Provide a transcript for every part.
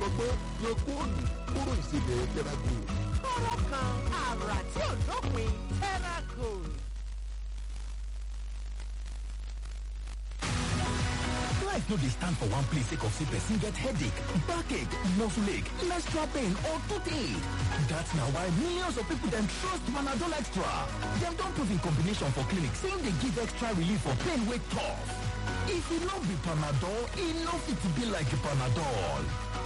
ọlọ́gbọ́n yan góòlù kóró ìsebẹ̀ tẹ́rágò. kóró kan àrà tí ò dópin tẹ́rágò. Life no dey stand for one place sake of say person get headache, backache, muscle ache, menstrual pain or toothache. That's na why millions of people dem trust Panadol Extra. Dem don prove in combination for clinic say dey give extra relief for pain wey tough. If e no be Panadol, e no fit be like Panadol.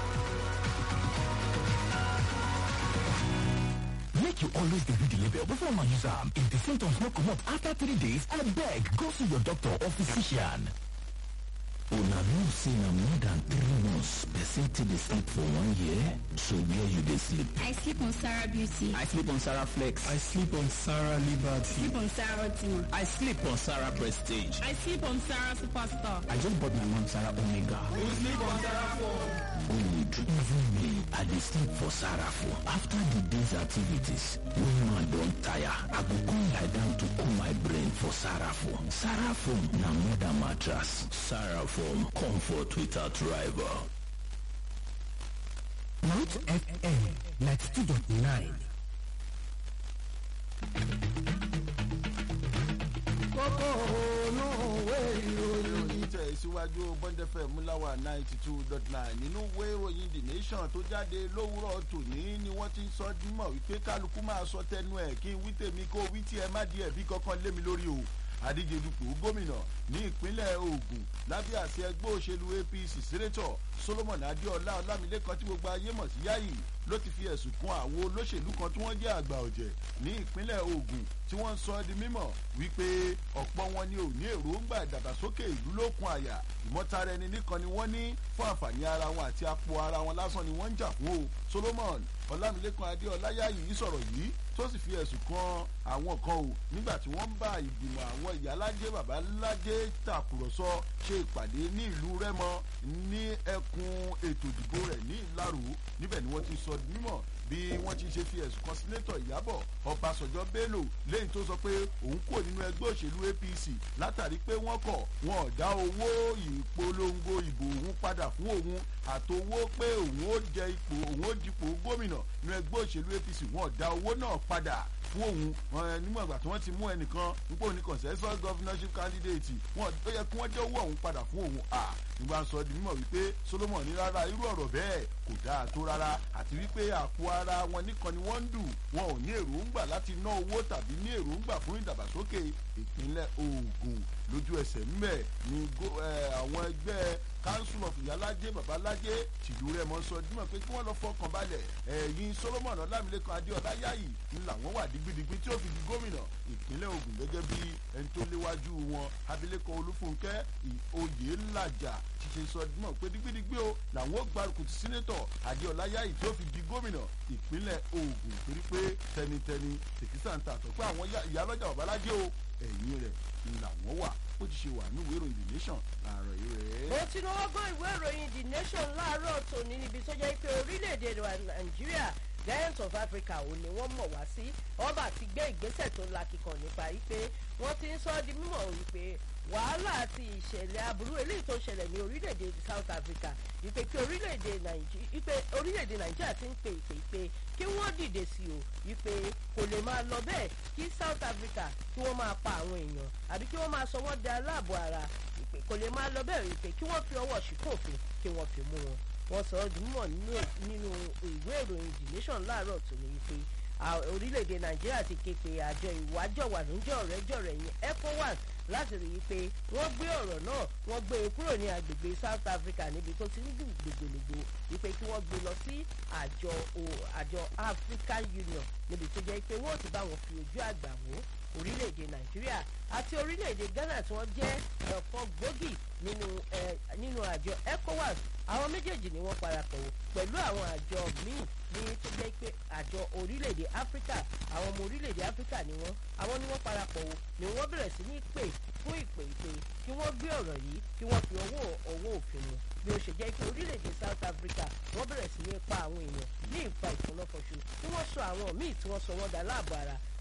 Make you always dey read the label before una use am. If the symptoms no comot after three days, abeg go see your doctor or physician. una know say na more than three months person take dey sleep for one year so where you dey sleep I sleep on Sarah Beauty. I sleep on Sarah Flex. I sleep on Sarah Liberty. sleep on Sarah Ultima. I sleep on Sarah Prestige. I sleep on Sarah Superstar. I just bought my mom Sarah Omega. good even me i dey sleep for sarafo after the day's activities wey man don tire i go come lie down to cool my brain for sarafo sarafo na more than mattress sarafo comfort without rival. Mount FM 92.9. kókó ònú òwe ìròyìn tẹ̀ síwájú bọ́ndẹ́fẹ̀ múláwá ninety two dot nine nínú ìwé ìròyìn the nation tó jáde lówùrọ̀ tòní ni wọ́n ti ń sọ dímọ̀ wípé kálukú máa sọ tẹnu ẹ̀ kí n wí tèmi kó wí tí ẹ má di ẹ̀bí kankan lé mi lórí o àdíje dupò gómìnà ní ìpínlẹ̀ ogun lábẹ́ àṣẹ ẹgbẹ́ òṣèlú apc sẹ́nẹ́tọ̀ solomon adéọlá ọlámilẹ́kan tí gbogbo ayé mọ̀ sí yáyì ló ti fi ẹ̀sùn kan àwọn olóṣèlú kan tí wọ́n jẹ́ àgbà ọ̀jẹ̀ ní ìpínlẹ̀ ogun tí wọ́n ń sọ di mímọ̀ wípé ọ̀pọ̀ wọn ni ò ní èròǹgbà ìdàgbàsókè ìlú lókun àyà ìmọ̀tara ẹni nìkan ni wọ́n ní fún àǹfààní ara wọn àti apò ara wọn lásán ni wọ́n ń jà fún o solomon ọlámilẹ́kan adéọlá yáyì sọ̀rọ̀ yìí tó sì fi ẹ̀sùn kan àwọn kan o nígbà tí wọ́n ń bá ìgbìmọ̀ àwọn ìyálájẹ́ babalájẹ́ tàkùrọ̀sọ ṣe ìpàdé ní ìlú rẹ́mọ ní ẹkùn ètò ìdìbò rẹ̀ ní ìlàrú níbẹ̀ ni wọ́n ti sọ di mímọ̀ bí wọ́n ti ṣe fi ẹ̀sùn kan sínétọ̀ ìyábọ̀ ọbàṣọjọ́ bello lẹ́yìn tó sọ pé òun kò nínú ẹgbẹ́ òṣèlú apc látàrí pé wọ́n kọ̀ wọn ò dá owó ìpolongo ìbò òun padà fún òun àtowó pé òun ó jẹ ipò òun ó dipò gómìnà nínú ẹgbẹ́ òṣèlú apc wọn ò dá owó náà padà fún òun wọn nímọ̀ ìgbà tí wọ́n ti mú ẹnìkan nípò ní consensus governorship candidate wọn ó yẹ kí wọ́n dé owó ọ̀hún padà fún òun à nígbà sọ di mímọ̀ wípé solomon ní rárá irú ọ̀rọ̀ bẹ́ẹ̀ kò dáa tó rárá àti wípé àpò ara wọn nìkan ni wọ́n ń dù wọn ò ní èròǹgbà láti ná owó tàbí ní èròǹgbà fún ìdàgbàsókè ìpínlẹ̀ ogun lójú ẹsẹ̀ ńbẹ̀ ni àwọn ẹgbẹ́ council of ìyálájẹ́ babalájẹ́ tìlú rẹ̀ mọ́ sọ dímọ̀ pé kí wọ́n lọ fọkàn balẹ̀ ẹ̀yìn solomon ọlámilẹ́kan adéọlá yáyì ń làwọn wà digbidigbi tí ó fi di gómìnà ìpínlẹ̀ ogun gẹ́gẹ́ bí ẹni tó léwájú wọn abilékọ olúfúnkẹ́ oyè ńlájà ti ṣe sọ dímọ̀ pé digbidigbi o làwọn ó gbárùkù ti sínétọ̀ adéọlá yáyì tí ó fi di gómìnà ìpínlẹ̀ ogun torí pé tẹnitẹni tèkísà ń ta àtọ̀ pé àwọn ìyálọ́jà babalájẹ́ o ẹ̀yìn rẹ̀ ń làwọn wà bó ti ṣe wà ní ìwé ìròyìn the nation láàárọ̀ yìí rẹ̀. mo ti lọ́wọ́ gbọ́ ìwé ìròyìn the nation láàárọ̀ tòní níbi tó jẹ́ pé orílẹ̀-èdè nàìjíríà giant of africa ò ní wọ́n mọ̀ wá sí ọba ti gbé ìgbésẹ̀ tó lakìkan nípa wípé wọ́n ti ń sọ ọ́ di mímọ̀ wípé wàhálà àti ìṣẹ̀lẹ̀ aburú eléyìí tó ṣẹlẹ̀ ní orílẹ̀-èdè south africa ìpè kí orílẹ̀-èdè nàìjíríà ti ń pè ìpè ìpè kí wọ́n dìde sí o ìpè kò lè máa lọ bẹ́ẹ̀ kí south africa kí wọ́n máa pa àwọn èèyàn àbí kí wọ́n máa sọ wọ́n di aláàbò ara ìpè kò lè máa lọ bẹ́ẹ̀ ìpè kí wọ́n fi ọwọ́ ṣìkòfin kí wọ́n fi mú wọn wọ́n sọ ọ́ dùnmọ̀ nínú ìwé ìròyìn the nation láàárọ̀ tó ní wípé orílẹ̀-èdè nàìjíríà ti ké pe àjọ ìwájọ̀wà níjọ́ ọ̀rẹ́jọ̀rẹ́ yẹn ecowas láti rí i pé wọ́n gbé ọ̀rọ̀ náà wọ́n gbé e kúrò ní agbègbè south africa níbi tó ti ń dùn gbogbologbo wípé kí wọ́n gbé lọ sí àjọ àjọ african union níbi tó jẹ́ pé wọ́n ti bá wọn fi ojú àgbà wò orílẹ̀-èdè nàìjíríà àti orílẹ̀-èdè ghana tí wọ́n jẹ́ ọ̀kan gbòógì nínú nínú àjọ ecowas àwọn méjèèjì ni wọ́n parapọ̀ pẹ̀lú àwọn àjọ míì ní tó jẹ́ pé àjọ orílẹ̀-èdè áfíríkà àwọn ọmọ orílẹ̀-èdè áfíríkà ni wọ́n àwọn ni wọ́n parapọ̀ wò ni wọ́n bẹ̀rẹ̀ sí ní pè fún ìpè ìpè kí wọ́n gbé ọ̀rọ̀ yìí kí wọ́n fi owó owó òfin mu bí ó ṣe jẹ́ pé orílẹ̀-èdè south africa wọ́n bẹ̀rẹ̀ sí ní pa àwọn èèyàn ní ìpa ìfúnnáfọ̀ṣù tí wọ́n sọ àwọn míì tí wọ́n sọ wọ́n dá láàbò ara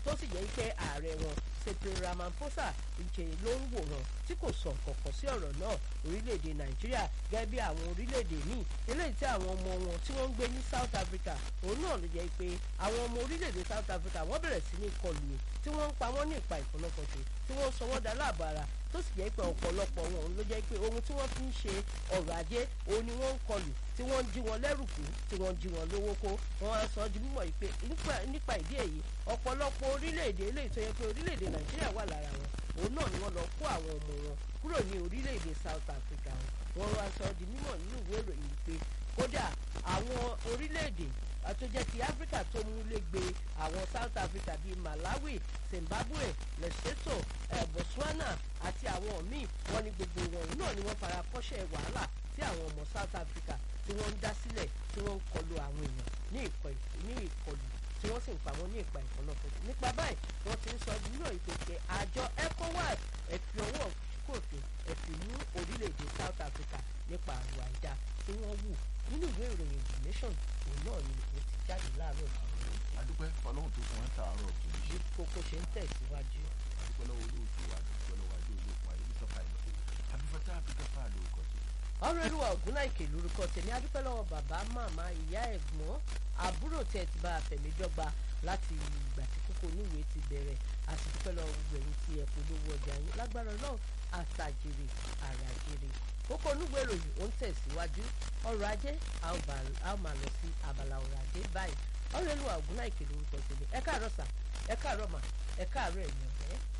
tó sì jẹ́ pé ààrẹ wọn Cyril Ramaphosa ìjẹ ló ń wòran tí kò sọ kọ̀kọ̀ sí ọ̀rọ̀ náà orílẹ̀-èdè Nàìjíríà gẹ́gẹ́ bí àwọn orílẹ̀-èdè míì eléyìí tí àwọn ọmọ wọn tí wọ́n ń gbé ní South Africa òun náà ló jẹ́ pé àwọn ọmọ orílẹ̀-èdè South Africa wọ́n bẹ̀rẹ̀ sí ní kọlù o tí wọ́n ń pa wọ́n ní ìpa ìfọ̀nàfọ̀ṣe tí wọ́n sọ wọ́n dá láàbàrà tó sì jẹ́ pé ọ̀pọ̀lọpọ̀ wọn ló jẹ́ pé ohun tí wọ́n fi ń ṣe ọrọ̀ ajé òun ni wọ́n ń kọlù tí wọ́n ń jí wọn lẹ́rù kú tí wọ́n ń jí wọn lówó kó wọ́n á sọ di mímọ̀ pé nípa ìdí èyí ọ̀pọ̀lọpọ̀ orílẹ̀-èdè eléyìí tó yẹ pé orílẹ̀-èdè Nàìjíríà wà lára wọn òun náà ni wọ́n lọ kó àwọn ọmọ wọn kúrò ní orílẹ̀-èdè South Africa wọn wá sọ di mímọ̀ nínú ìwé ìròyìn pé kódà àwọn orílẹ̀-èdè tó jẹ́ ti Áfíríkà tó mú lẹ́gbẹ àwọn South Africa bíi Malawi Zimbabwe Lesotho eh, Botswana àti àwọn míì wọ́n ní gbogbo wọn náà ni wọ́n fara kọ́ṣẹ́ wàhálà tí àwọn ọmọ South Africa tí wọ́n ń dá sílẹ̀ tí wọ́n ń kọlu àwọn èèyàn ní ìkọlù tí wọ́n sì ń pa wọ́n ní ìpa ìfọ̀nàfọ̀sọ nípa báyìí wọ́n ti ń sọ nínú ìpèsè àjọ ECOWAS ẹ fi ọwọ́ kòfin ẹ fi mú orílẹ̀-èdè South Africa nípa àrùn àìdá tí wọ́n wù nínú ìwé ìròyìn the nation òun náà ni ó ti jáde láàárọ̀ ìṣòro. adúpẹ́ fọlọ́hún tó fún wọn tààrọ̀ tó ní bí kókó ṣe ń tẹ̀síwájú. adúpẹ́ lọ́wọ́ olóòtú wa adúpẹ́ lọ́wọ́ adé olóòkun ayé sọ́fà ìlọ abifata abikafa lórúkọ tó. ọ̀rọ̀ ẹlúwa ògúnnáìkè lórúkọ tèmi adúpẹ́ lọ́wọ́ bàbá màmá ìyá ẹ̀gbọ́n àbúrò tẹ̀ ti bá àfẹ̀míjọgba láti ìgbà tí kókó níwèé ti bẹ̀rẹ̀ àti dúpẹ́ lọ́wọ́ gbogbo ẹ̀yin tí ẹ polówó ọjà yín lágbára náà àtàjèrè àràjèrè kókó onúgbò ìròyìn ó ń tẹ̀síwájú ọrọ̀ ajé a ó máa lọ sí abala ọrọ̀ ajé báyìí ọ̀rọ̀ ẹlúwa ògúnnáìkè lórúkọ tèmi ẹ káàárọ̀ sà ẹ káàárọ̀ mà ẹ káàárọ̀ ẹ̀yìn ọ̀rẹ́